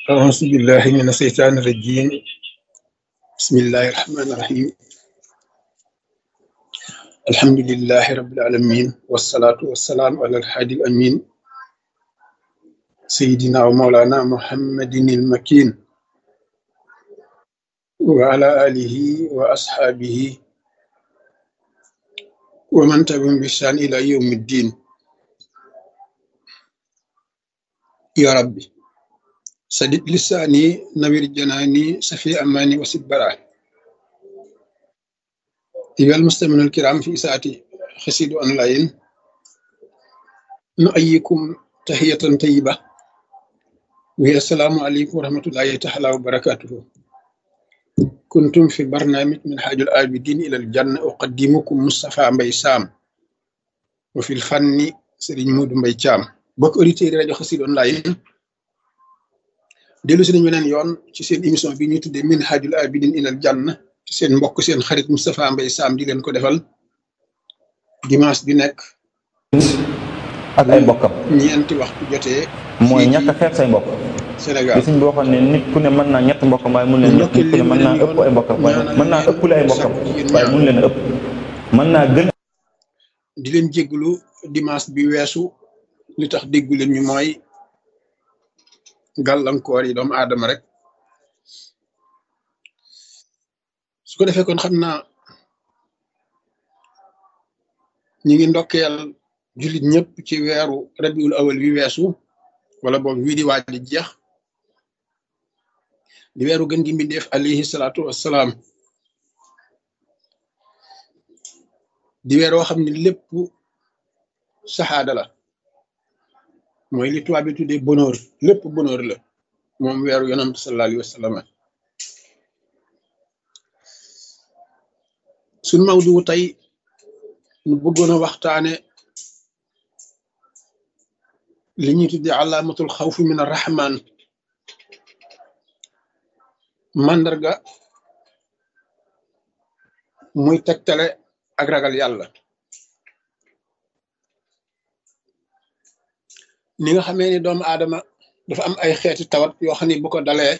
أعوذ بالله من الشيطان الرجيم بسم الله الرحمن الرحيم الحمد لله رب العالمين والصلاة والسلام على الحادي الأمين سيدنا ومولانا محمد المكين وعلى آله وأصحابه ومن تبعهم بإحسان إلى يوم الدين يا ربي سدد لساني نوير جناني سفي أماني وسد براه أيها المستمعون الكرام في ساعة خسيد أونلاين نؤيكم تحية طيبة وهي السلام عليكم ورحمة الله تعالى وبركاته كنتم في برنامج من حاج الآبدين إلى الجنة أقدمكم مصطفى مبي سام وفي الفن سيرين مود مبي تشام بوك اوديتير راديو خسيد أونلاين dellu si nañu beneen yoon ci seen émission bi ñuy tuddee min hajul abidin ilal janna ci seen mbokk seen xarit Moustapha Mbaye Sam di leen ko defal dimanche bi nekk ak ay mbokkam ñeenti waxtu jotee mooy ñàkk a xeeb say mbokk Sénégal li suñ bi waxoon ne nit ku ne mën naa ñett mbokkam waaye mun leen nit ku ne mën naa ëpp ay mbokkam waaye mën naa ëppale ay mbokkam waaye mun leen a ëpp mën naa gën di leen jégglu dimanche bi weesu li tax déggu leen ñu mooy gàllankoor yi doomu aadama rek su ko defee kon xam naa ñi ngi ndokkeel jullit ñëpp ci weeru rabiul awal wi weesu wala boog wii di waaj di jeex di weeru gën gi mbindeef alayhi salaatu wassalaam di weer woo xam ne lépp saxaada la mooy li tubaab bi tuddee bonheur lépp bonheur la moom weeru yonent sallallahu alayhi wa sallam suñ mawdu tey ñu bëggoon a waxtaane li ñuy tuddee alaamatul xawfi min arrahman màndarga muy tegtale ak ragal yàlla ni nga xamee ni doomu aadama dafa am ay xeeti tawat yoo xam ne bu ko dalee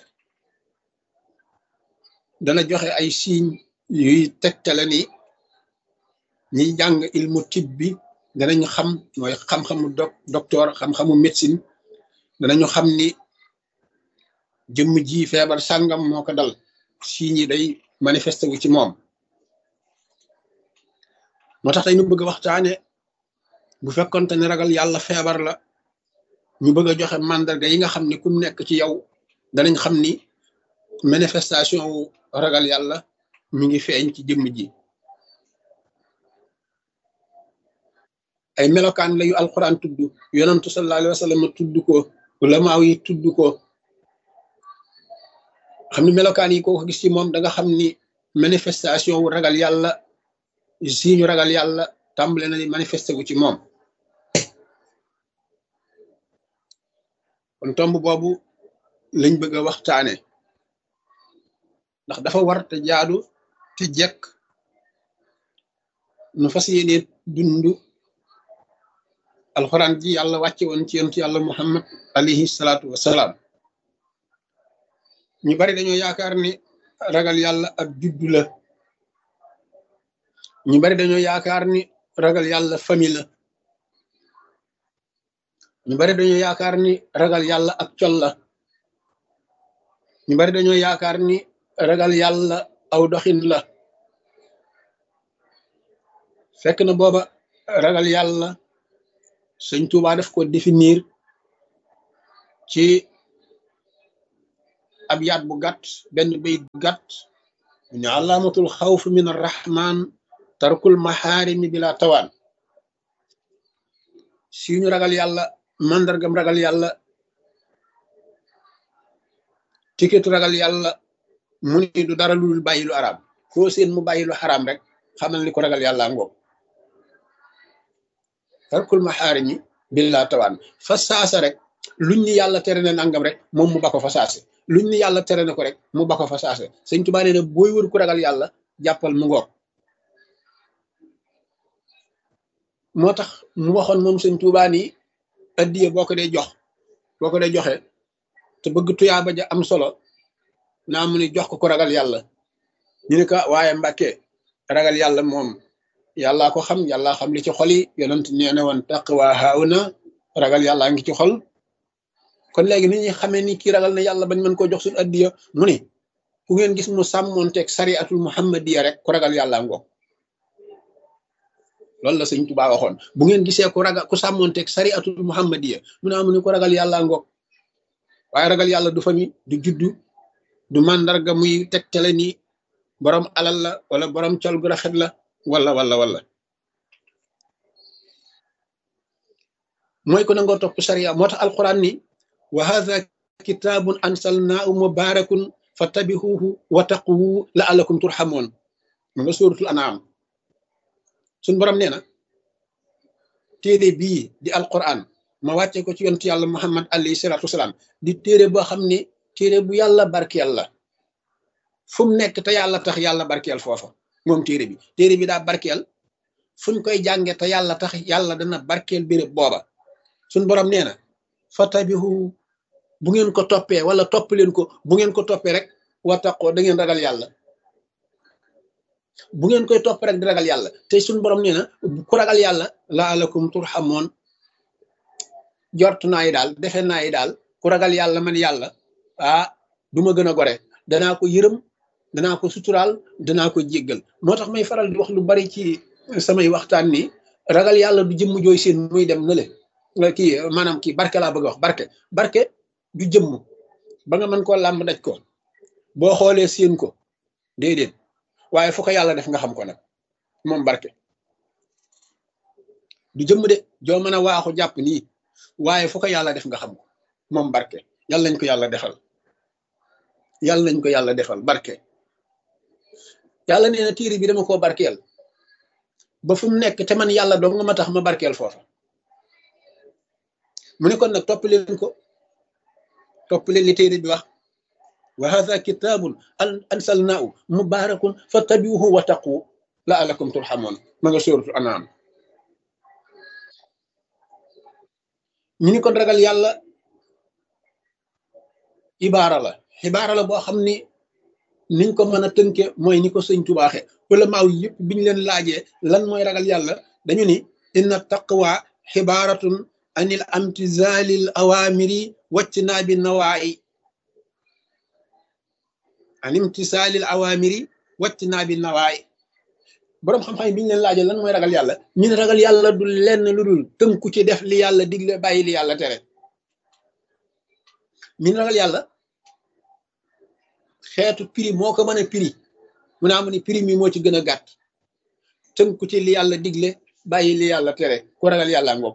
dana joxe ay signes yuy tegtale ni ñiy jàng ilmu tib bi danañu xam mooy xam-xamu doc docteur xam-xamu médecine danañu xam ni jëmm ji feebar sàngam moo ko dal signes yi day manifesté wu ci moom moo tax tey nu bëgg a waxtaane bu fekkonte ne ragal yàlla feebar la ñu bëgg a joxe mandarga yi nga xam ne kum nekk ci yow danañ xam ni manifestation wu ragal yàlla mi ngi feeñ ci jëmm ji ay melokaan la yu alquran tudd yonantu sallallahu alayhi wa sallam tudd ko ulamaaw yi tudd ko xam ni melokaan yi ko gis ci moom da nga xam ni manifestation wu ragal yàlla si ñu ragal yàlla tàmbale na ni manifesté wu ci moom kon tomb boobu lañ bëgg a waxtaane ndax dafa war te jaadu te jekk nu fas yéene dund alxuraan ji yàlla wàcce woon ci yonent yàlla muhammad alayhi salaatu wassalaam ñu bari dañoo yaakaar ni ragal yàlla ab juddu la ñu bari dañoo yaakaar ni ragal yàlla famille la ñu bari dañoo yaakaar ni ragal yàlla ak col la ñu bari dañoo yaakaar ni ragal yàlla aw doxin la fekk na booba ragal yàlla sëñ Tuubaa daf ko définir ci ab yaat bu gàtt benn bayit bu gàtt mu ne alaamatul xawf min arrahman tarkul maxaarimi bila tawaan si ñu ragal yàlla mandargam ragal yàlla tikitu ragal yàlla mu ni du dara lu dul bàyyi lu araam foo seen mu bàyyi lu xaraam rek xamal ni ko ragal yàlla ngoog tarkul maxaarimi billaa tawaan fa saasa rek luñ ni yàlla tere na nangam rek moom mu ba ko fa saase luñ ni yàlla tere na ko rek mu ba ko fa saase sëñ Tuubaa nee na booy wër ku ragal yàlla jàppal mu ngoog moo tax mu waxoon moom sëñ Tuubaa ni addiye boo ko dee jox boo ko dee joxe te bëgg tuyaaba ja am solo naa mu ni jox ko ko ragal yàlla ñu ne ko waaye mbàkke ragal yàlla moom yàllaa ko xam yàllaa xam li ci xol yi yonent nee na woon taqwa hauna ragal yàllaa ngi ci xol kon léegi ni ñuy xamee ni kii ragal na yàlla bañ mën koo jox suñu addiya mu ni ku ngeen gis mu sàmmoonteeg sariatul muhammadiya rek ku ragal yàlla ngoog loolu la sëñ Tuubaa waxoon bu ngeen gisee ku ragal ku sàmmoonteeg sariatul muhammadiya mu ne amu ni ku ragal yàlla ngoog waaye ragal yàlla du famille du juddu du màndarga muy tegtale ni borom alal la wala borom col gu rafet la wala wala wala mooy ko nangoo topp sariya moo tax alquran ni wa hadha kitabun ansalnaahu mubarakun fattabihuhu wa taqwu la'allakum turhamun ma nga suratul an'am suñ borom nee na téere bii di alquran ma wàcce ko ci yontu yàlla muhammad alayhi salatu wasalaam di téere boo xam ne téere bu yàlla barkeel la fu mu nekk te yàlla tax yàlla barkeel foofa moom téere bi téere bi daa barkeel fuñ koy jànge te yàlla tax yàlla dana barkeel béréb booba suñ borom nee na fatabihu bu ngeen ko toppee wala topp leen ko bu ngeen ko toppee rek wattaqoo da ngeen ragal yàlla bu ngeen koy topp rek di ragal yàlla te suñ borom nee na ku ragal yàlla laalakum turhamoon jort naa yi daal defe naa yi daal ku ragal yàlla man yàlla ah du ma gën a gore danaa ko yërëm danaa ko suturaal danaa ko jéggal moo tax may faral di wax lu bari ci samay waxtaan ni ragal yàlla du jëmm jooy seen muy dem na le kii maanaam kii barke laa bëgg a wax barke barke du jëmm ba nga mën koo làmb daj ko boo xoolee seen ko déedéet waaye fu ko yàlla def nga xam ko nag moom barke du jëmm de joo mën a waaxu jàpp nii waaye fu ko yàlla def nga xam ko moom barke yàlla nañ ko yàlla defal yàlla nañ ko yàlla defal barke yàlla nee na tiiri bi dama koo barkeel ba fu mu nekk te man yàlla dong nga ma tax ma barkeel foofa mu ne kon nag topp leen ko topp leen li téere bi wax wa hadha kitabun ansalnaahu mubarakun fattabiuhu wa taqu la'allakum turhamun ma nga sóoratu anaam ñu ni kon ragal yàlla ibaara la xibaara la boo xam ni niñ ko mën a tënke mooy ni ko sëñ tubaaxe wala maaw yëpp biñu leen laajee lan mooy ragal yàlla dañu ni inna taqwa xibaaratun anil amtizalil awamiri waccinaa bi nawaayi an imtisaalil awamiri waccinaa bi nawaayi boroom xam-xam yi biñu leen laajee lan mooy ragal yàlla ñu ne ragal yàlla du lenn lu dul tënku ci def li yàlla digle bàyyi li yàlla tere ñu ne ragal yàlla xeetu prix moo ko mën a prix mu naa mu ni prix mi moo ci gën a gàtt tënku ci li yàlla digle bàyyi li yàlla tere ku ragal yàlla ngoog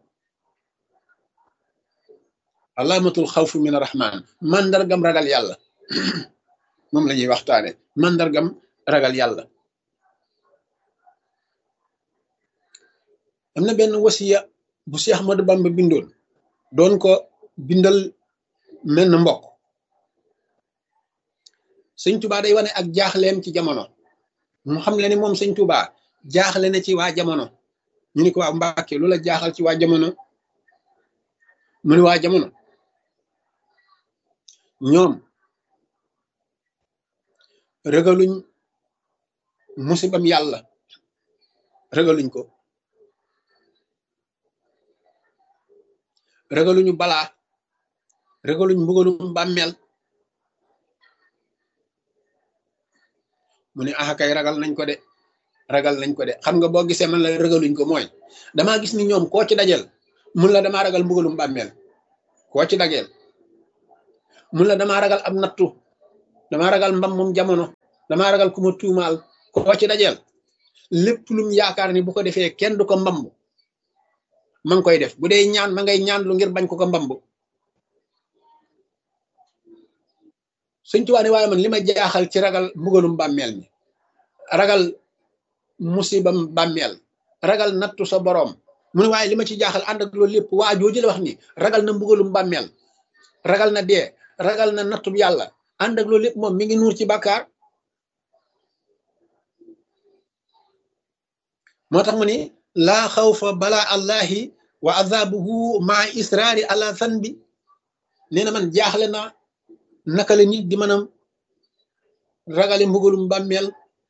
alaamatul xawfu min rahman mandargam ragal yàlla moom la ñuy waxtaane mandargam ragal yàlla am na benn wasiya bu Seex Ahmadu Bamba bindoon doon ko bindal menn mbokk sëñ Tuubaa day wane ak jaaxleem ci jamono mu xam le ni moom sëñ Tuubaa jaaxle na ci waa jamono ñu ni ko waa Mbàkke lu la jaaxal ci waa jamono mu ni waa jamono ñoom ragaluñ musibam yàlla ragaluñ ko ragaluñu balaa ragaluñ mbugalum bàmmeel mu ne ah kay ragal nañ ko de ragal nañ ko de xam nga boo gisee man la ragaluñ ko mooy damaa gis ni ñoom koo ci dajel mun la damaa ragal mbugalum bàmmeel koo ci dajel mun la damaa ragal ab nattu damaa ragal mbam moom jamono damaa ragal ku ma tuumaal koo ci dajel lépp lum yaakaar ni bu ko defee kenn du ko mbamb ma ngi koy def bu dee ñaan ma ngay ñaan lu ngir bañ ko ko mbamb Sëñ Tuubaa ne waaye man li ma jaaxal ci ragal mbugalum bàmmeel mi ragal musibam bàmmeel ragal nattu sa boroom mu ne waaye li ma ci jaaxal ànd ak loolu lépp waa jooju la wax ni ragal na mbugalum bàmmeel ragal na dee ragal na nattu yàlla ànd ak loolu lépp moom mi ngi nuur ci bàkkaar moo tax mu ni laa xawfa balaa allahi wa azabuhu maa israari ala zanbi nee na man jaaxle naa naka la nit di mën a ragale mbugalum bàmmeel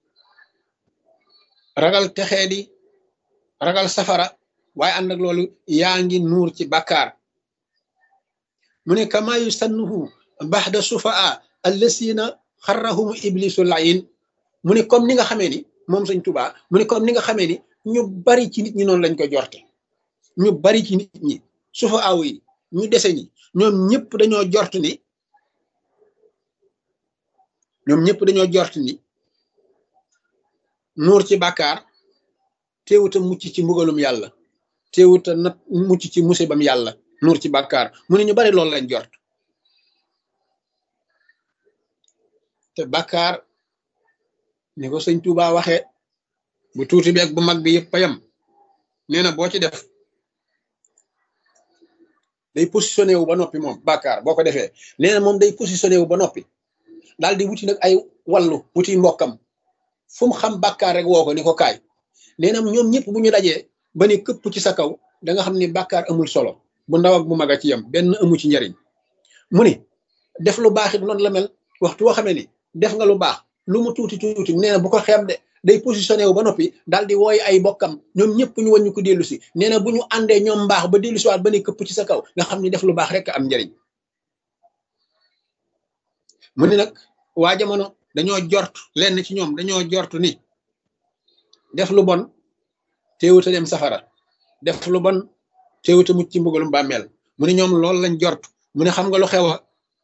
ragal texee di ragal safara waaye ànd ak loolu yaa ngi nuur ci bàkkaar mu ne kama yusannuhu baxda sufaa allasina xarrahum iblisu layin mu ne comme ni nga xamee ni moom sëñ tubaa mu ne comme ni nga xamee ni ñu bari ci nit ñi noonu lañ ko jorte ñu bari ci nit ñi sufa aw yi ñu dese ñi ñoom ñëpp dañoo jort ni ñoom ñëpp dañoo jort ni nuur ci bàkkaar teewuta mucc ci mbugalum yàlla teewuta nat mucc ci musibam yàlla nuur ci bàkkaar mu ne ñu bari loolu lañ jort te bàkkaar ni ko sëñ Tuubaa waxee bu tuuti bi ak bu mag bi yëpp a yam nee na boo ci def day positionné wu ba noppi moom bàkkaar boo ko defee nee na moom day positionné wu ba noppi daal di wuti nag ay wallu wuti mbokkam fu mu xam bàkkaar rek woo ko ni ko kaay nee na ñoom ñëpp bu ñu dajee ba ni këpp ci sa kaw da nga xam ni bàkkaar amul solo bu ndaw ak bu mag a ci yam benn amu ci njariñ mu ni def lu baax it noonu la mel waxtu woo xamee ni def nga lu baax lu mu tuuti tuuti nee na bu ko xeeb de day positionné wu ba noppi daal di wooy ay bokkam ñoom ñëpp ñu wàññi ko dellu si nee na bu ñu àndee ñoom mbaax ba dellu si waat ba ni këpp ci sa kaw nga xam ni def lu baax rek am njariñ mu ni nag waa jamono dañoo jort lenn ci ñoom dañoo jort ni def lu bon teewuta dem safara def lu bon teewuta mucc ci mbugalum bàmmeel mu ni ñoom loolu lañ jort mu ne xam nga lu xew a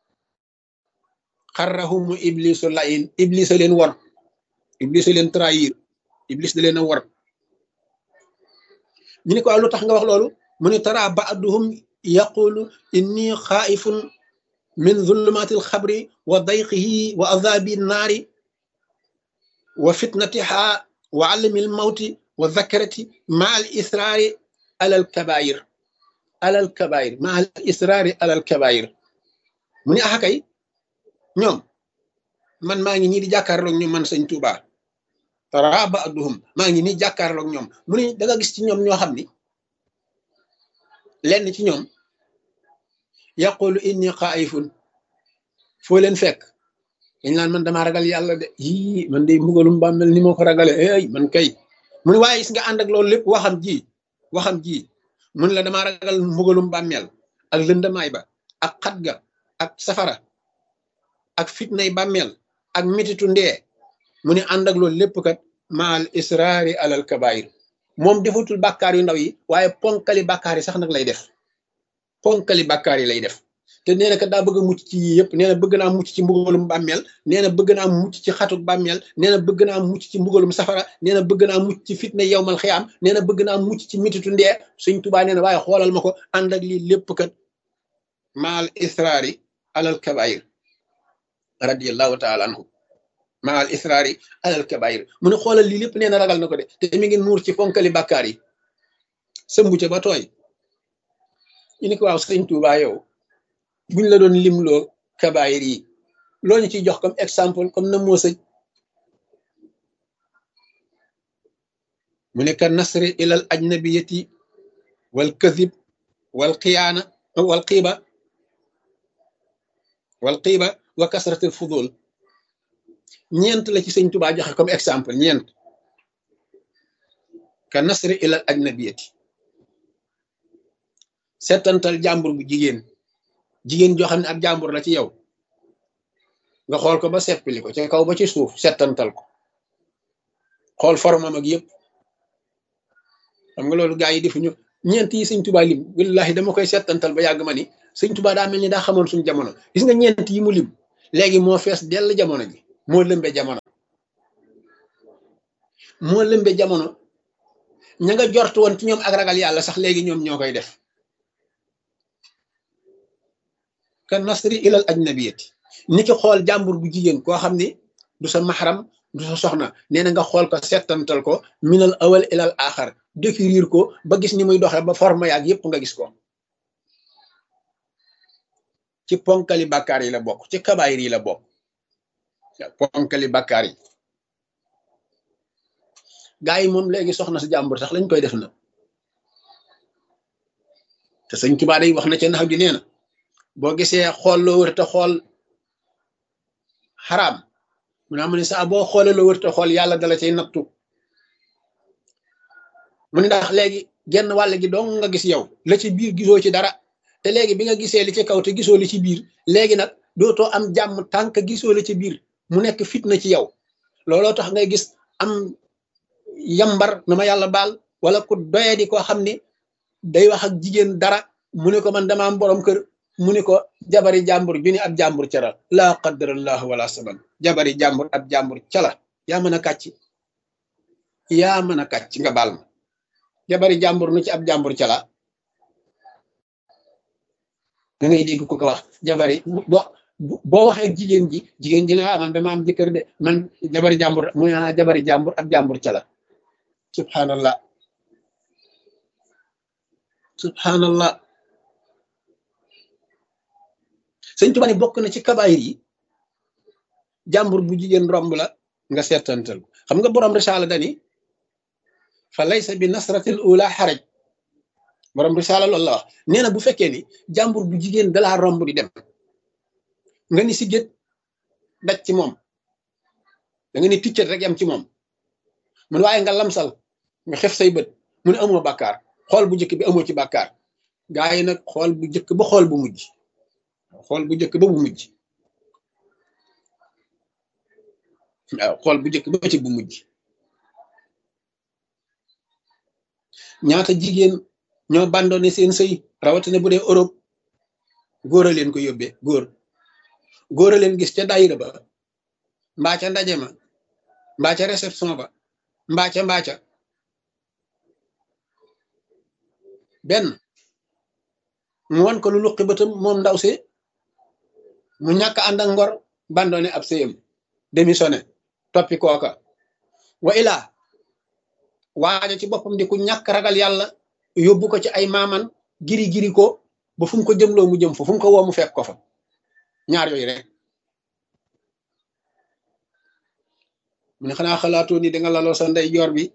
xarrahumu iblisu layin iblis a leen war iblis a leen trahir iblis da leen a war ñu ne ko lu tax nga wax loolu mu ne tara baaduhum yaqulu inni xaaifun min zulumati alxabri wa dayqihi wa azabi naari wa fitnatiha wa alami almawti wa zakarati ma al israari ala alkabair ala alkabair ma al israari ala alkabair mu ne axa kay ñoom man maa ngi nii di jàkkaarloog ñoom man sëñ Tuubaa tara baaduhum maa ngi nii jàkkaarloog ñoom mu ne da nga gis ci ñoom ñoo xam ni lenn ci ñoom yaqulu inni xaayifun foo leen fekk dañ naan man damaa ragal yàlla de yii man de mbugalum bàmmel ni moo ko ragale ay man kay mu ne waaye gis nga ànd ak loolu lépp waxam ji waxam ji mu ne la damaa ragal mbugalum bàmmel ak lëndamaay ba ak xat ga ak safara ak fitnay bàmmeel ak mititu ndee mu ne ànd ak loolu lépp kat maal israari alal kabair moom defatul bàkkaar yu ndaw yi waaye ponkali bàkkaar yi sax nag lay def ponkali bàkkaar yi lay def te nee na kat daa bëgg a mucc ci yii yëpp nee na bëgg naa mucc ci mbugalum bàmmeel nee na bëgg naa mucc ci xatuk bàmmeel nee na bëgg naa mucc ci mbugalum safara nee na bëgg naa mucc ci fitna yowmal xiyaam nee na bëgg naa mucc ci mititu ndee suñ tubaa nee na waaye xoolal ma ko ànd ak lii lépp kat maal israari alal kabair radiallahu taala anhu ma al israari alal kabair mu ne xoolal lii lépp nee na ragal na ko de te mi ngi nuur ci fonkali bàkkaar yi sëmbu ca ba tooy ñu ne ko waaw sëñ Tuubaa yow buñ la doon limloo kabair yi loo ñu ciy jox comme exemple comme na moo sëj mu ne ka nasri ilal ajnabiyati wal kadib wal xiyaana wal xiiba wal xiiba wa kasratil fudul ñeent la ci sëñ Tuubaa joxe comme exemple ñeent ka nasri ilal ajnabiyati settantal jàmbur bu jigéen jigéen joo xam ne ab jàmbur la ci yow nga xool ko ba seppili ko ci kaw ba ci suuf settantal ko xool formam ak yëpp xam nga loolu gaa yi defuñu ñeent yi sëñ Tuubaa lim wallahi dama koy settantal ba yàgg ma ni sëñ Tuubaa daa mel ni daa xamoon suñu jamono gis nga ñeent yi mu lim léegi moo fees dell jamono ji moo lëmbe jamono moo lëmbe jamono ña nga jort woon ci ñoom ak ragal yàlla sax léegi ñoom ñoo koy def ka nasri ilal ajnabiyati ni ki xool jàmbur bu jigéen koo xam ni du sa maxaram du sa soxna nee na nga xool ko settantal ko minal awal ilal axar décrire ko ba gis ni muy doxee ba forme yaag yépp nga gis ko ci ponkali bàkkaar yi la bokk ci kabaayir yi la bokk ponkali bàkkaar yi gaa yi moom léegi soxna si jàmbur sax lañ koy def na te sëñ Tuubaa day wax na ca nax ji nee na boo gisee xool loo wër te xool xaraam mu ne mu ne saa boo xoolee loo wërta xool yàlla dala cay nattu mu ne ndax léegi genn wàll gi dong nga gis yow la ci biir gisoo ci dara te léegi bi nga gisee li ci kaw te gisoo li ci biir léegi nag dootoo am jàmm tànk gisoo li ci biir mu nekk fitna ci yow looloo tax ngay gis am yambar na ma yàlla baal wala ku doye di koo xam ni day wax ak jigéen dara mu ne ko man dama am borom kër mu ne ko jabari jàmbur ju ni ab jàmbur cara laa qaddarallahu wala saban jabari jàmbur ab jàmbur cala yaa mën a kàcc yaa mën a kàcc nga baal ma jabari jàmbur nu ci ab jàmbur cala da ngay dégg ko ko wax jabari boo boo waxee jigéen ji jigéen ji ne ah man dama am jëkkër de man jabari jàmbur mu ne jabari jàmbur ab jàmbur cala subhanallah subhanallah sëñ Tuba ni bokk na ci kabaayir yi jàmbur bu jigéen romb la nga seetantal xam nga borom risaala dani fa laysa bi nasratil ula xaraj borom risaala loolu la wax nee na bu fekkee ni jàmbur bu jigéen dalaa romb di dem nga ni si gét daj ci moom da nga ni ticcat rek yam ci moom mun waaye nga lamsal nga xef say bët mu ne amoo bàkkaar xool bu njëkk bi amoo ci bàkkaar gaa yi nag xool bu njëkk ba xool bu mujj xool bu njëkk ba bu mujj waaw xool bu njëkk ba ci bu mujj ñaata jigéen ñoo bandoone seen sëy rawatina bu dee Europe góor a leen ko yóbbee góor góor a leen gis ca daayira ba mbaa ca ndaje ma mbaa ca réception ba mbaa ca mbaa ca benn mu wan ko lu luqi bëtam moom ndaw si mu ñàkk ànd ak ngor bandoone ab sëyam démissionné toppi kooka wa ilaa waaja ci boppam di ku ñàkk ragal yàlla yóbbu ko ci ay maaman giri giri ko ba fu mu ko jëmloo mu jëm fa fu mu ko woo mu fekk ko fa ñaar yooyu rek mu ne xanaa xalaatoo ni danga laloo sa ndey joor bi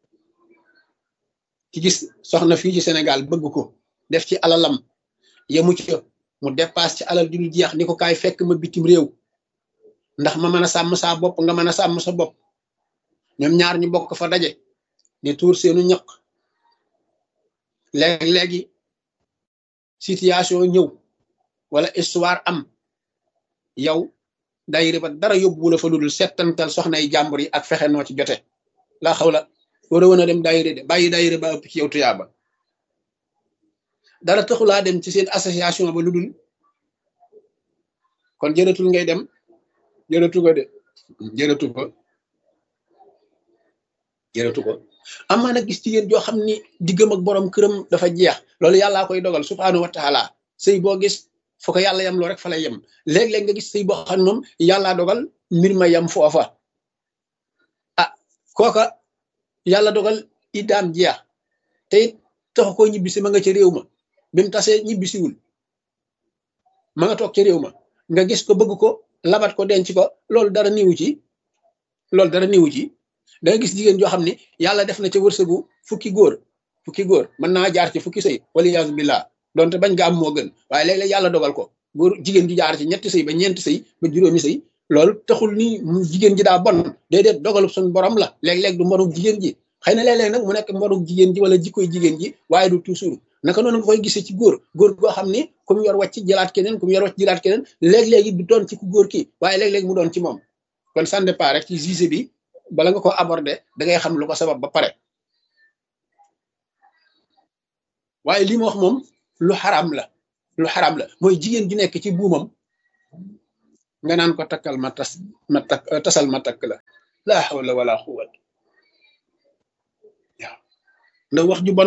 ci gis soxna fii ci Sénégal bëgg ko def ci alalam yemu ci mu dépasse ci alal ju dul jeex ni ko kaay fekk ma bitim réew ndax ma mën a sàmm saa bopp nga mën a sàmm sa bopp ñoom ñaar ñu bokk fa daje di tuur seenu ñaq léegi-léegi situation ñëw wala histoire am yow dayre ba dara yóbbu la fa ludul settantal soxnay jàmbur yi ak fexe noo ci jote laa xaw la war a woon a dem dayre de bàyyi dayre ba ëpp ci yow tuyaaba dara taxulaa dem ci seen association ba ludul kon jërëtul ngay dem jërëtu ko de jërëtu ko jërëtu ko amaa nag gis jigéen joo xam ni diggam ak borom këram dafa jeex loolu yàllaa koy dogal subhaanahu wa taala sëy boo gis foo ko yàlla yem loo rek fa lay yem léeg-léeg nga gis sëy boo xam ne moom yàllaa dogal mbir ma yem foofa ah kooka yàlla dogal iddaam jeex te it taxu koo ñibbisi ma nga ca réew ma bi mu tasee ñibbisiwul ma nga toog ca réew ma nga gis ko bëgg ko labat ko denc ko loolu dara niwu ci loolu dara niwu ci da nga gis jigéen joo xam ne yàlla def na ca wërsëgu fukki góor fukki góor mën naa jaar ci fukki sëy wala yaasu billah donte bañ nga am moo gën waaye léeg-léeg yàlla dogal ko góor jigéen ji jaar ci ñetti sëy ba ñeenti sëy ba juróomi sëy loolu taxul ni jigéen ji daa bon déedéet dogalu suñu borom la léeg-léeg du mborug jigéen ji xëy na léeg-léeg nag mu nekk mborug jigéen ji wala jikkoy jigéen ji waaye du toujours naka noonu nga koy gisee ci góor góor goo xam ni ku mu yor wàcc jëlaat keneen ku mu yor wàcc jëlaat keneen léeg-léegi du doon ci ku góor ki waaye léeg-léeg mu doon ci moom kon ça dépend rek ci gisé bi bala nga ko aborder da ngay xam lu ko sabab ba pare waaye li ma wax moom lu xaram la lu xaram la mooy jigéen ju nekk ci buumam nga naan ko takkal ma tas ma takk tasal ma takk la laa hawla wala quwwat waaw ndax wax ju bon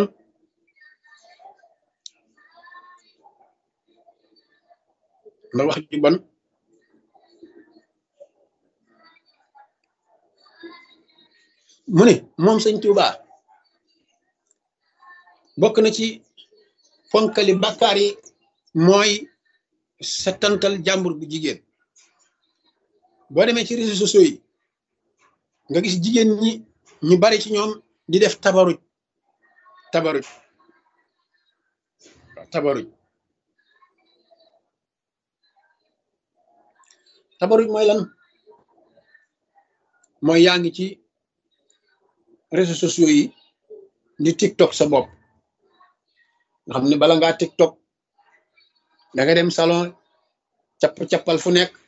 ndax wax ju bon mu ne moom sëñ Tuuba bokk na ci fonkali bàkkaar yi mooy settantal jàmbur bu jigéen boo demee ci réseaux sociaux yi nga gis jigéen ñi ñu bari ci ñoom di def tabaruj tabaruj tabaruj tabaruj mooy lan mooy yaa ngi ci réseaux sociaux yi di tiktok sa bopp nga xam ne bala ngaa tiktok da nga dem salon capp-cappal fu nekk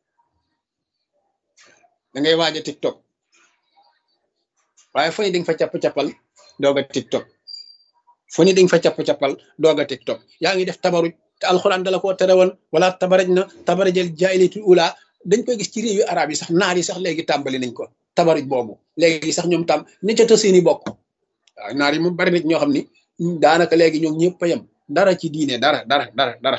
da ngay waaj a tiktok waaye fu ne di nga fa capp-cappal doog a tiktok fu ne di nga fa capp-cappal doog a tiktok yaa ngi def tabaruj te alxuraan dala koo tere woon wala tabaraj na tabarajal jaahiliyatul ula dañ koy gis ci réew yu arab yi sax naar yi sax léegi tàmbali nañ ko tabaruj boobu léegi sax ñoom tam ni ca ta seeni bokk waaw naar yi moom bari nit ñoo xam ni daanaka léegi ñoom ñëpp a yem dara ci diine dara dara dara dara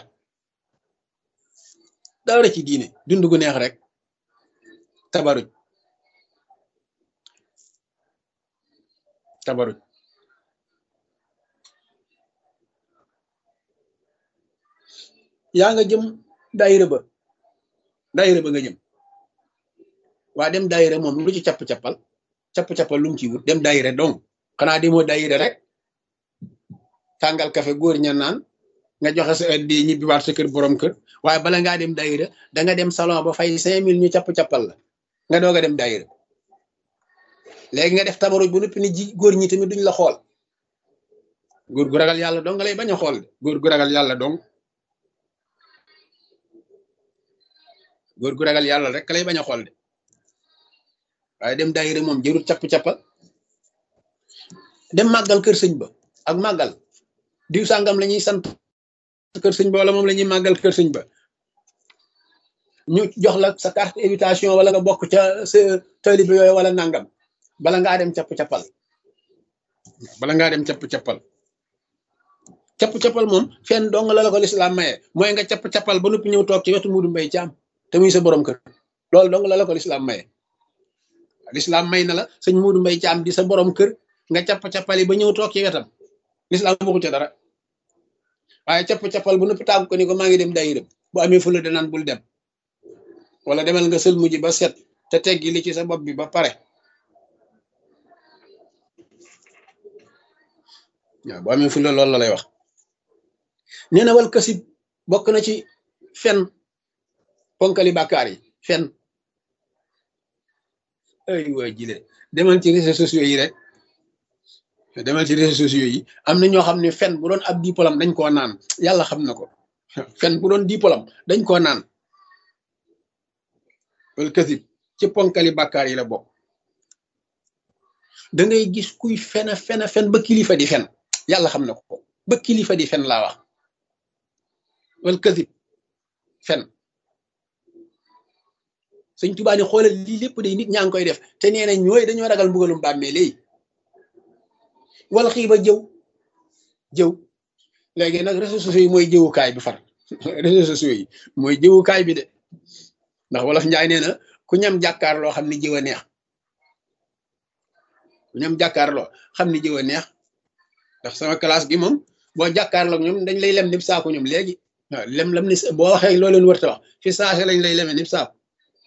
dara ci diine dund gu neex rek tabaruj tabaruj yaa nga jëm daayira ba daayira ba nga jëm waa dem daayira moom lu ci capp-cappal capp-cappal lu mu ci wut dem daayira donc xanaa di moo daayira rek tàngal kafe góor ña naan nga joxe sa di ñibbi waat sa kër borom kër waaye bala ngaa dem daayira da nga dem salon ba fay cinq mille ñu capp-cappal la nga doog a dem daayira léegi nga def tabaruj bu noppi ni ji góor ñi tamit duñ la xool góor gu ragal yàlla dong nga lay bañ a xool góor gu ragal yàlla dong góor gu ragal yàlla rek lay bañ a xool de waaye dem daayira moom jërul capp-cappal dem màggal kër sëñ ba ak màggal diw sàngam la ñuy sant kër sëñ ba wala moom la ñuy màggal kër sëñ ba ñu jox la sa carte invitation wala nga bokk ca sa taalibe yooyu wala nangam bala ngaa dem capp-cappal bala ngaa dem capp-cappal capp-cappal moom fenn dong la la ko lislaam maye mooy nga capp-cappal ba noppi ñëw toog ci wetu Muudu Mbay Caam te muy sa borom kër loolu dong la la ko lislaam maye lislaam may na la sëñ Muudu Mbay Caam di sa borom kër nga capp-cappali ba ñëw toog ci wetam lislaam waxu ca dara waaye capp-cappal bu noppi tàggu ko ni ko maa ngi dem daayira bu amee fula danaan bul dem wala demal nga sël mujj ba set te teggi li ci sa bopp bi ba pare waaw bu amee fula loolu la lay wax nee na wal kasib bokk na ci fen ponkali bàkkaar yi fen ay waa jile demal ci réseaux sociaux yi rek demal ci réseaux sociaux yi am na ñoo xam ne fen bu doon ab diplôme dañ koo naan yàlla xam na ko fen bu doon diplôme dañ koo naan wal kasib ci ponkali bàkkaar yi la bokk da ngay gis kuy fen a fen a fen ba kilifa di fen yàlla xam na ko ba kilifa di fen laa wax wal kasib fen sëñ Tuubaa ni xoolal lii lépp day nit ñaa ngi koy def te nee na ñooy dañoo ragal mbugalum bàmmee léegi wal xiiba jëw jëw léegi nag réseaux sociaux yi mooy jëwukaay bi far réseaux sociaux yi mooy jëwukaay bi de ndax wolof njaay nee na ku ñam jàkkaar loo xam ni jëw a neex ku ñam jàkkaar loo xam ni jëw a neex ndax sama classe gi moom boo jàkkaarloog ñoom dañ lay lem nib saako ñoom léegi waaw lem lam ni boo waxee loo leen wërta wax fi saase lañ lay leme nib saako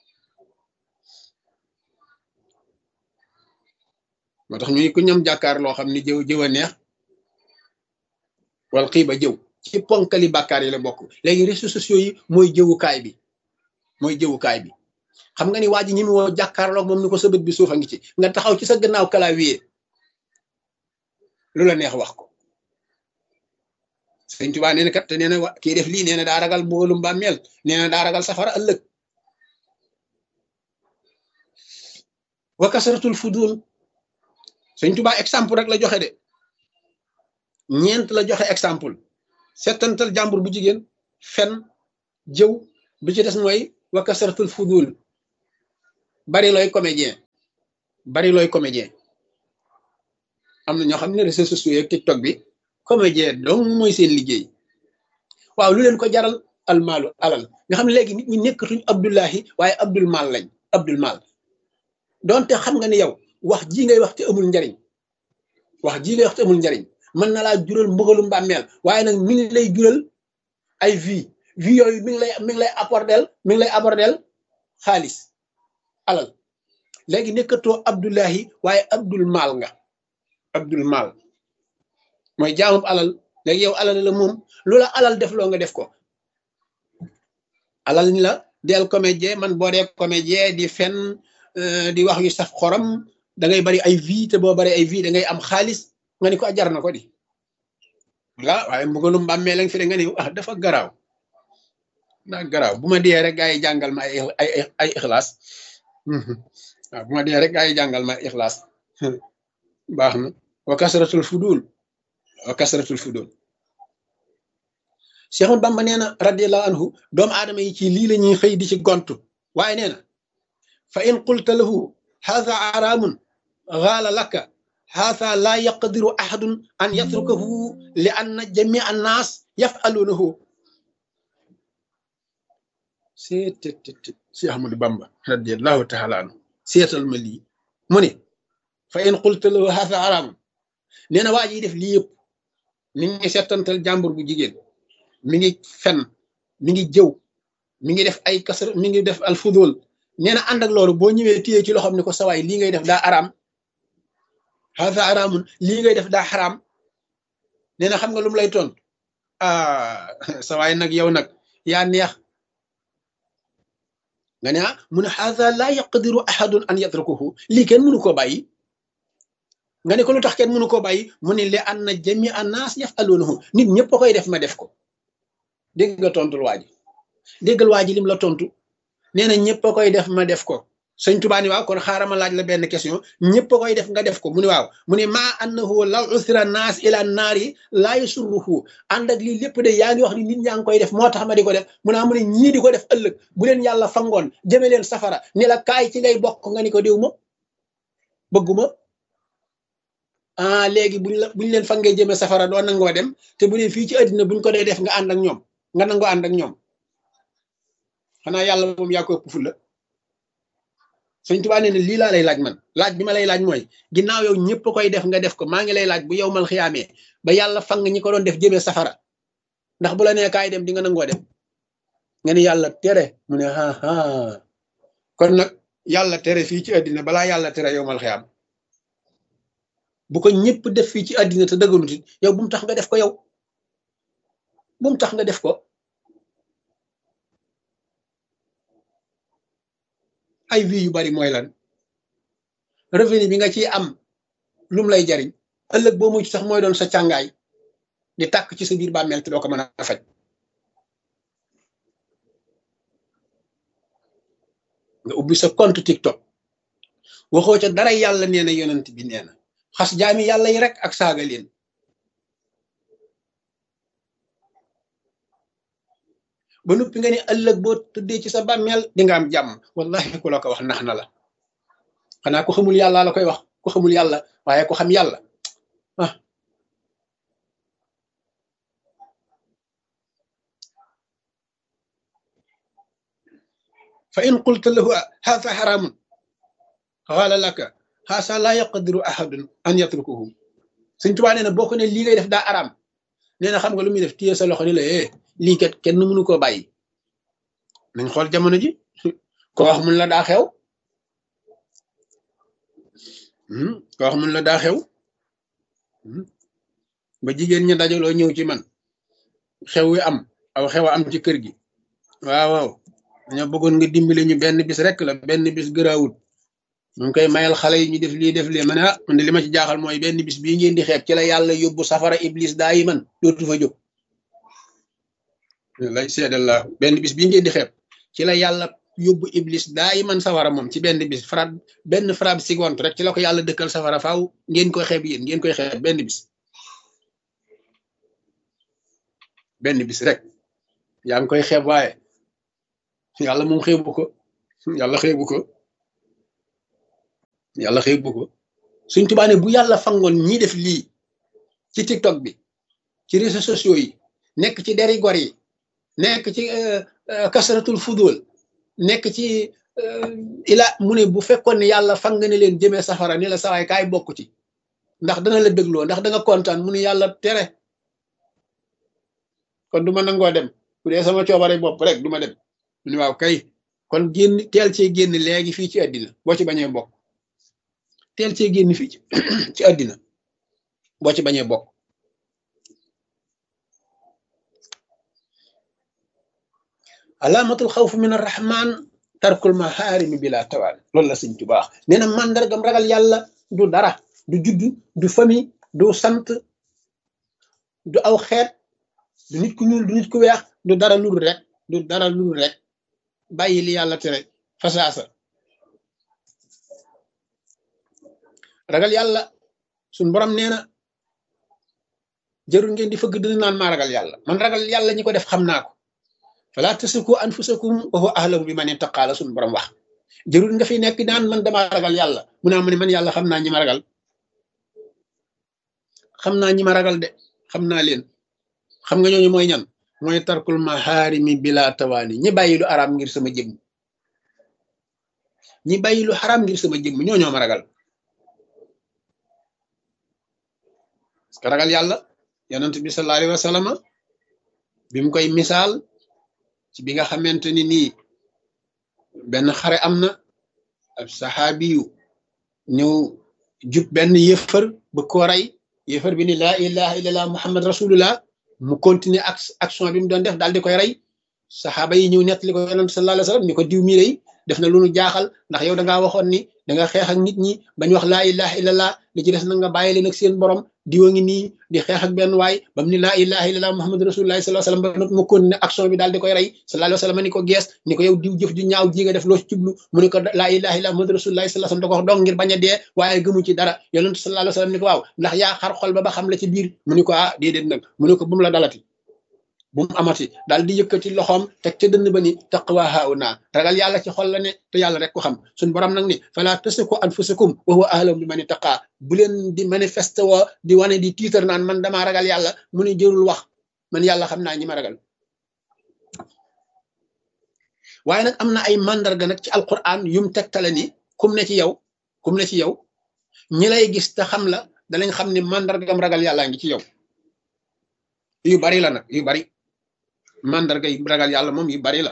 moo tax ñu ku ñam jàkkaar loo xam ni jëw jëw a neex wal xiiba jëw ci ponkali bàkkaar yi la bokk léegi réseaux sociaux yi mooy jëwukaay bi mooy jëwukaay bi xam nga ni waa ji ñi mu woo jàkkaarloog moom ni ko sa bët bi suufa ngi ci nga taxaw ci sa gannaaw clavier lu la neex wax ko sëñ Tuubaa nee na kat te nee na wa kii def lii nee na daa ragal mbugalum bàmmeel nee na daa ragal safara ëllëg wa kasratul fudul sëñ Tuubaa exemple rek la joxe de ñeent la joxe exemple settantal jàmbur bu jigéen fen jëw bi ci des mooy wa kasratul fudul bari looy comédien bari looy comédien am na ñoo xam ne réseaux sociaux yeeg TikTok bi comédien donc mooy seen liggéey waaw lu leen ko jaral almaalu alal nga xam ne léegi nit ñi nekkatuñ Abdullahi waaye Abdul Mal lañ Abdul Mal donte xam nga ni yow wax ji ngay wax te amul njariñ wax ji ngay wax te amul njariñ mën na laa jural mbugalum bàmmeel waaye nag mi ngi lay jural ay vie vie yooyu mi ngi lay mi ngi lay apporter mi ngi lay apporter xaalis alal léegi nekkatoo Abdullahi waaye Abdul Mal nga Abdul Mal mooy jaamub alal léegi yow alal la moom lu la alal def loo nga def ko alal ni la del comédien man boo dee comédien di fen di wax yu saf xorom da ngay bari ay vie te boo bari ay vie da ngay am xaalis nga ni ko jar na ko di waaw waaye mbugalum bàmmee lañ fi de nga ni ah dafa garaaw daa garaaw bu ma dee rek gaa yi jàngal ma ay ay ay ixlaas waaw bu ma dee rek gaa yi jàngal ma ay ixlaas baax na wa kasratul fudul wa kasratul fudul Cheikh Bamba nee na radiallahu anhu doomu aadama yi ci lii la ñuy xëy di ci gontu waaye nee na fa in qulta lahu haadha araamun gaala laka haadha laa yaqdiru ahadun an yatrukahu li anna jamia annaas yafaluunahu seetet Cheikh Ahmadou Bamba radiallahu taala anhu seetal ma lii mu ne fa in qulta lahu haadha araamun nee na waa ji def lii yëpp mi ngi settantal jàmbur bu jigéen mi ngi fen mi ngi jëw mi ngi def ay kasar mi ngi def alfudul nee na ànd ak loolu boo ñëwee téye ci loxoom ni ko sawaay lii ngay def daa araam haza araamun lii ngay def daa xaraam nee na xam nga lu mu lay tontu ah sawaay nag yow nag yaa neex nga ne ah mu ne haza laa yaqdiru ahadun an yatrukuhu lii kenn mënu koo bàyyi nga ne ko lu tax kenn mënu koo bàyyi mu ne li anna jami annaas yafaluunahu nit ñëpp a koy def ma def ko dégg nga tontul waa ji déggal waa ji lim la tontu nee na ñëpp a koy def ma def ko sëñ Tuubaa ni waaw kon xaaral ma laaj la benn question ñëpp a koy def nga def ko mu ne waaw mu ne maa annahu law usira naas ila naari laa yasurruhu ànd ak lii lépp de yaa ngi wax ni nit ñaa ngi koy def moo tax ma di ko def mu ne mu ne ñii di ko def ëllëg bu leen yàlla fangoon jëme leen safara ni la kaay ci ngay bokk nga ni ko diw ma bëgguma ah léegi buñ la buñ leen fangee jëme safara doo nangoo dem te bu dee fii ci àddina buñ ko dee def nga ànd ak ñoom nga nangoo ànd ak ñoom xanaa yàlla moom yaa ko ëpp fulla sëñ Tuubaa nee na lii laa lay laaj man laaj bi ma lay laaj mooy ginnaaw yow ñëpp koy def nga def ko maa ngi lay laaj bu yow mal xiyaamee ba yàlla fang ñi ko doon def jëmee safara ndax bu la nee kaay dem di nga nangoo dem nga ni yàlla tere mu ne aa kon nag yàlla tere fii ci àddina balaa yàlla tere yow mal xiyaam bu ko ñëpp def fii ci àddina te dëgganut it yow bu mu tax nga def ko yow bu mu tax nga def ko ay vie yu bari mooy lan revenu bi nga ciy am lum lay jariñ ëllëg boo mucc sax mooy doon sa càngaay di tàkk ci sa biir bàmmeel te doo ko mën a faj nga ubbi sa compte TikTok waxoo ca dara yàlla nee na yonent bi nee na xas jaami yàlla yi rek ak saaga leen ba noppi nga ne ëllëg boo tëddee ci sa bàmmeel di nga am jàmm wallahi ku la ko wax nax na la xanaa ku xamul yàlla la koy wax ku xamul yàlla waaye ku xam yàlla ah fa in qulta lahu haza haramun qaala laka haasa laa yaqdiru ahadun an yatrukuhu Sëñ Tuubaa nee na boo ko ne lii ngay def daa araam nee na xam nga lu muy def téye sa loxo ni la eh lii kat kenn mënu koo bàyyi nañ xool jamono ji ko wax mun la daa xew ko wax mun la daa xew ba jigéen ña dajaloo ñëw ci man xew wi am aw xew a am ci kër gi waaw waaw dañoo bëggoon nga dimbali ñu benn bis rek la benn bis gëraawut ñu ngi koy mayal xale yi ñu def lii def lii ma ne ah man de li ma ci jaaxal mooy benn bis bii ngeen di xeeb ci la yàlla yóbbu safara iblis daa yi man dootu fa jóg lay seedallah benn bis bii ngeen di xeeb ci la yàlla yóbbu iblis daa yi man safara moom ci benn bis fra benn frabe seconde rek ci la ko yàlla dëkkal safara faaw ngeen koy xeeb yéen ngeen koy xeeb benn bis benn bis rek yaa ngi koy xeeb waaye yàlla moom xeebu ko yàlla xeebu ko yàlla xeebu ko suñ tubaane bu yàlla fangoon ñii def lii ci tiktok bi ci réseaux sociaux yi nekk ci deri gor yi nekk ci kasaratul fudul nekk ci ila mu ne bu fekkoon ne yàlla fang ne leen jëmee safara ni la sawaay kaay bokk ci ndax dana la dégloo ndax da nga kontaan mu ne yàlla tere kon du ma nangoo dem bu dee sama coobare bopp rek du ma dem mu ne waaw kay kon génn teel cee génn léegi fii ci àddina boo ci bañee bokk teel cee génn fii ci ci àddina boo ci bañee bokk alaamatul xawf min arrahman tarkul maharimi bila tawaal loolu la sëñ Tuubaa nee na màndargam ragal yàlla du dara du juddu du famille du sant du aw xeet du nit ku ñuul du nit ku weex du dara lul rek du dara lul rek bàyyi li yàlla tere fasaasa ragal yàlla suñ borom nee na jarul ngeen di fëgg dina naan maa ragal yàlla man ragal yàlla ñi ko def xam naa ko fala tasiku anfusakum wa huwa ahlamu bi man ittaqaa la suñ borom wax jarul nga fi nekk naan man damaa ragal yàlla mu naa ma ne man yàlla xam naa ñi ma ragal xam naa ñi ma ragal de xam naa leen xam nga ñooñu mooy ñan mooy tarkul maharimi bila tawaani ñi bàyyi lu araam ngir sama jëmm ñi bàyyi lu xaraam ngir sama jëmm ñoo ñoo ma ragal parce que ragal yàlla yonent bi sallallahu alayhi wa sallam bi mu koy misaal ci bi nga xamante ni nii benn xare am na ab saxaabi yu ñëw jub benn yëfër ba ko rey yëfër bi ni laa ilaha illallah muhammad rasulullah mu continuer ak action bi mu doon def daal di koy rey saxaaba yi ñëw nettali ko yonent sallallahu alayhi wa sallam ni ko diw mi rey def na lu nu jaaxal ndax yow da ngaa waxoon ni da nga xeex ak nit ñi bañ wax laa ilaha illallah li ci des na nga bàyyi leen ak seen borom diwa ngi nii di xeex ak benn waay ba mu ni laa ilaha illallah muhammad rasulullah sallallahu alayhi wasallam ba not ma continuer action bi daal di koy rey sallallahu alayhi wasallam ni ko gees ni ko yow diw jëf ju ñaaw ji nga def loo ci jublu mu ni ko laa ilaha illallah muhammad rasulullah sallallahu alayhi wasallam da ko wax dong ngir bañ a dee waaye gëmu ci dara yonent sallallahu alayhi wasallam ni ko waaw ndax yaa xar xol ba ba xam la ci biir mu ni ko ah déedéet nag mu ni ko bu mu la dalati bu mu amati daal di yëkkati loxoom teg ca dënn ba ni taqwa hauna ragal yàlla ci xol la ne te yàlla rek ko xam suñ borom nag ni fala tasiku anfusakum wa huwa ahlam bi man ittaqa bu leen di manifeste woo di wane di tiitar naan man damaa ragal yàlla mu ni jërul wax man yàlla xam naa ñi ma ragal waaye nag am na ay mandarga nag ci alquran yum tegtale ni kum ne ci yow kum ne ci yow ñi lay gis te xam la danañ xam ni mandargam ragal yàllaa ngi ci yow yu bari la nag yu bari mandarga yi ragal yàlla moom yu bari la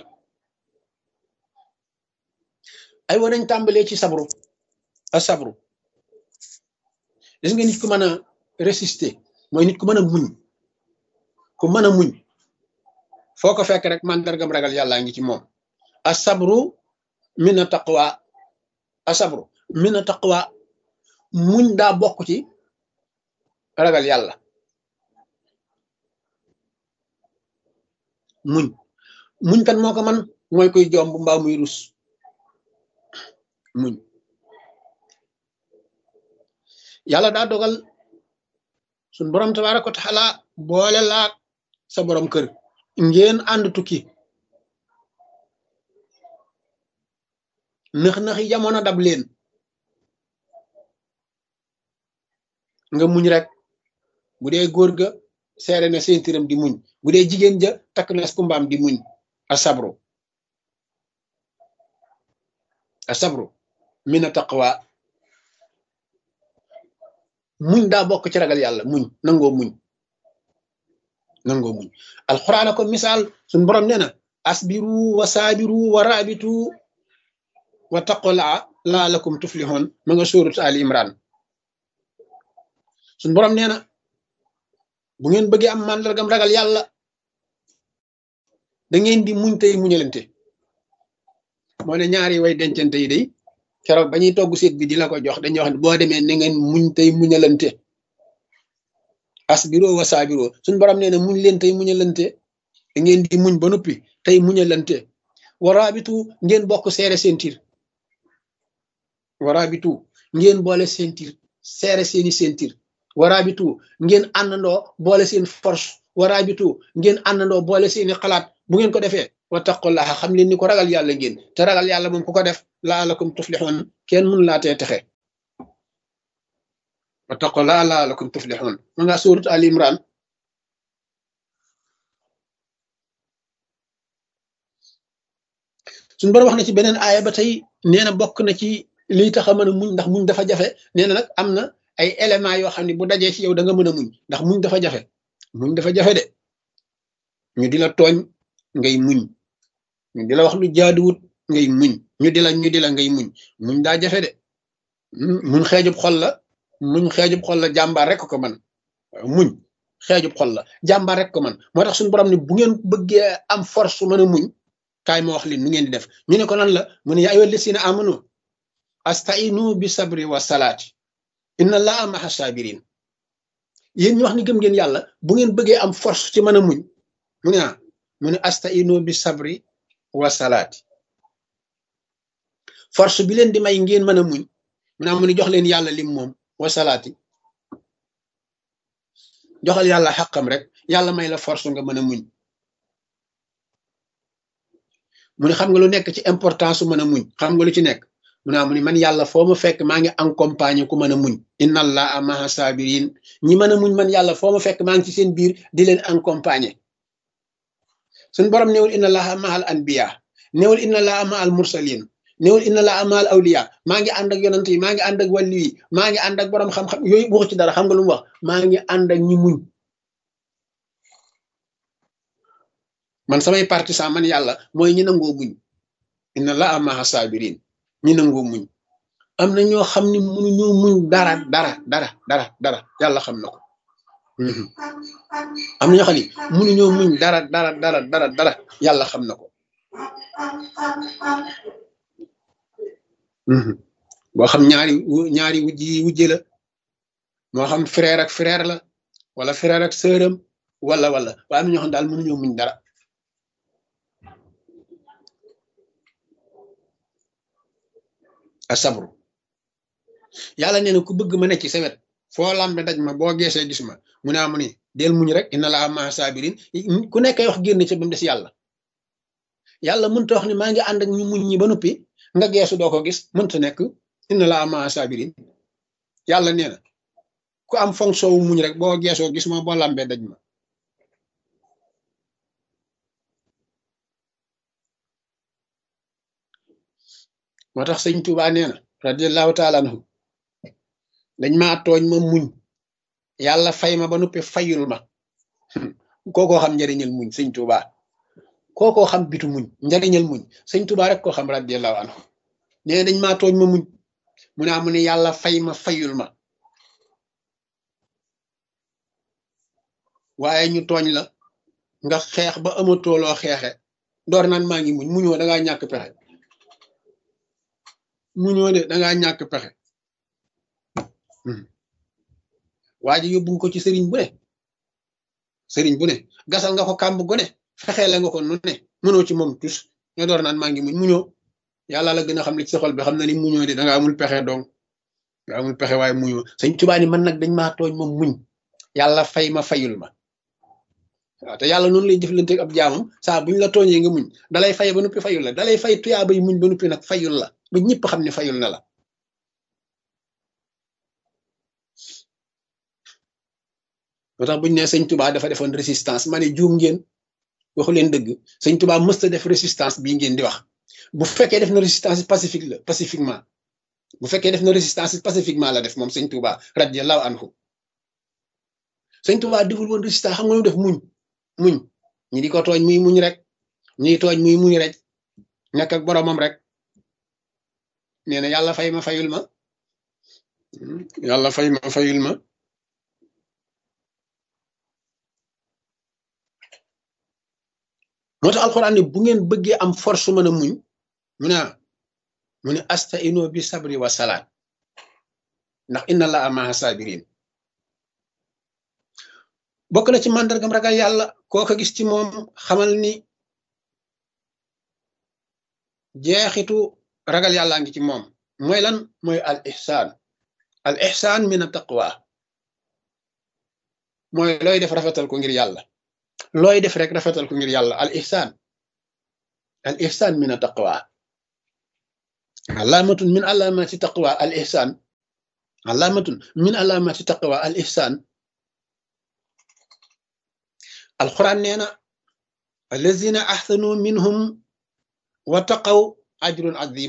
ay wa nañ tàmbalee ci sabru a sabru gis nga nit ku mën a résister mooy nit ku mën a muñ ku mën a muñ foo ko fekk rek mandargam ragal yàllaa ngi ci moom a sabru min a taqwa a sabru min a taqwa muñ daa bokk ci ragal yàlla muñ muñ kan moo ko man mooy koy jomb mbaa muy rus muñ yàlla daa dogal suñ borom tabaaraka wa taala boole laak sa borom kër ngeen ànd tukki nëx-nëxi jamono dab leen nga muñ rek bu dee góor ga seere na seentiram di muñ bu dee jigéen ja takk na kumbaam di muñ a sabru a sabru mina taqwa muñ daa bokk ci ragal yàlla muñ nangoo muñ nangoo muñ alxuraan ko misaal suñ borom nee na asbiru wa saabiru wa raabitu wa taqulaa laalakum tuflixoon ma nga sóorut ali imran suñ borom nee na bu ngeen bëggee am màndargam ragal yàlla da ngeen di muñ tey muñalante moo ne ñaari way dencante yi day keroog ba ñuy togg seet bi di la ko jox dañuy wax ne boo demee na ngeen muñ tey muñalante asbiro wa saabiro suñ borom nee na muñ leen tey muñalante da ngeen di muñ ba noppi tey muñalante waraabitu ngeen bokk seere sentir waraabitu ngeen boole sentir seere seeni sentir waraabitu ngeen àndandoo boole seen force waraabitu ngeen àndandoo boole seeni xalaat bu ngeen ko defee wattaqullaha xam leen ni ko ragal yàlla ngeen te ragal yàlla moom ku ko def laalakum tuflixoon kenn mun laa tee texe wattaqullaha laalakum tuflixoon ma nga suurat al imran suñu borom wax na ci beneen aaya ba tey nee na bokk na ci lii tax a mën a muñ ndax muñ dafa jafe nee na nag am na ay éléments yoo xam ne bu dajee ci yow da nga mën a muñ ndax muñ dafa jafe muñ dafa jafe de ñu di la tooñ ngay muñ ñu di la wax lu jaaduwut ngay muñ ñu di la ñu di la ngay muñ muñ daa jafe de muñ xeejub xol la muñ xeejub xol la jàmbaar rek ko man muñ xeejub xol la jàmbaar rek ko man moo tax suñu borom ne bu ngeen bëggee am force mën a muñ kaay ma wax leen nu ngeen di def ñu ne ko lan la mu ne yaa ayyuha lasina amanu astainu bi sabri wa salaati inna allaha maha sabirin yéen ñu wax ni gëm ngeen yàlla bu ngeen bëggee am force ci mën a muñ mu ne ah mu ne astainu bi sabri wa salaati force bi leen di may ngeen mën a muñ mu ne mu ne jox leen yàlla lim moom wa salaati joxal yàlla xaqam rek yàlla may la force nga mën a muñ mu ne xam nga lu nekk ci importance su mën a muñ xam nga lu ci nekk mu ne mu ne man yàlla foo ma fekk maa ngi accompagné ku mën a muñ inna allaha maha sabirin ñi mën a muñ man yàlla foo ma fekk maa ngi ci seen biir di leen accompagné suñ borom néewul inna allaha mahal anbiya néewul inna allaha mahal mursalin néewul inna allaha mahal awliya maa ngi ànd ak yonant yi maa ngi ànd ak wàllu yi maa ngi ànd ak borom xam-xam yooyu waxu ci dara xam nga lu mu wax maa ngi ànd ak ñi muñ man samay partisan man yàlla mooy ñi nangoo muñ inna allaha maha sabirin ñi nangoo muñ am na ñoo xam ne mënuñoo muñ dara dara dara dara dara yàlla xam na ko am na ñoo xam ne mënuñoo muñ dara dara dara dara dara yàlla xam na ko boo xam ñaari ñaari wujj yi wujje la moo xam frère ak frère la wala frère ak sœuram wala wala waaye am na ñoo xam daal mënuñoo muñ dara asabru yàlla nee na ku bëgg ma ne ci sa wet foo lambe daj ma boo geesee gis ma mu ne amu ni del muñ rek inna laa maa sabirin ku nekkay wax génn ci ba mu des yàlla yàlla mënta wax ni maa ngi ànd ak ñu muñ ñi ba noppi nga geesu doo ko gis mënta nekk inna laa maa sabirin yàlla nee na ku am fonction wu muñ rek boo geesoo gis ma boo lambee daj ma moo tax sëñ Tuubaa nee na radiallahu taala anhu dañ maa tooñ ma muñ yàlla fay ma ba noppi fayul ma kookoo xam njariñal muñ sëñ Tuubaa kookoo xam bitu muñ njariñal muñ sëñ Tuubaa rek koo xam radiallahu anhu nee dañ maa tooñ ma muñ mu ne amu ne yàlla fay ma fayul ma waaye ñu tooñ la nga xeex ba amatoo loo xeexe door naan maa ngi muñ muñoo dangaa ñàkk pexe muñoo de dangaa ñàkk pexe waa ji yóbbu ko ci sëriñ bu ne sëriñ bu ne gasal nga ko kàmb gu ne fexeele nga ko nu ne mënoo ci moom tus nga door naan maa ngi muñ muñoo yàlla la gën a xam li ci sa xol bi xam na ni muñoo de danga amul pexe donc nga amul pexe waaye muñoo sëñ Tuubaa ni man nag dañ maa tooñ ma muñ yàlla fay ma fayul ma waaw te yàlla noonu lay jëflante ab jaamam saa buñ la tooñee nga muñ dalay fay ba noppi fayul la dalay fay tuyaa bay muñ ba noppi nag fayul la ba ñëpp xam ne fayul na la moo tax buñ ne sëñ Tuubaa dafa defoon résistance ma ne juum ngeen waxu leen dëgg sëñ Tuubaa mësta def résistance bii ngeen di wax bu fekkee def na résistance pacifique la pacifiquement bu fekkee def na résistance pacifiquement la def moom sëñ Tuubaa radiyallahu anhu sëñ Tuubaa deful woon résistance xam nga lu def muñ muñ ñi di ko tooñ muy muñ rek ñi tooñ muy muñ rek nekk ak boromam rek nee na yàlla fay ma fayul ma yàlla fay ma fayul ma moo tax alxuraan ne bu ngeen bëggee am force mën a muñ mu ne mu ne astaino bi sabri wa salaat ndax inna allaha maha sabirin bokk na ci màndargam ragal yàlla koo ko gis ci moom xamal ni jeexitu ragal yàllaa ngi ci moom mooy lan mooy al ihsaan al ihsaan min a taqwa mooy looy def rafetal ko ngir yàlla looy def rek rafetal ko ngir yàlla al ihsaan al ihsaan min a taqwa alaamatun min alaamati taqwa al ihsaan alaamatun min alaamati taqwa al ihsaan alquran nee na allazina ahsanu minhum wa taqaw ajrun azim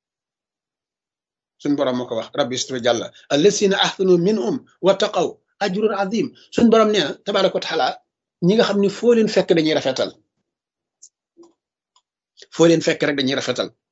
suñ borom moo ko wax rabbi suturu jàlla allazina ahsanu minhum wa taqaw ajrun azim suñ borom nee na tabaraka wa taala ñi nga xam ne foo leen fekk dañuy rafetal foo leen fekk rek dañuy rafetal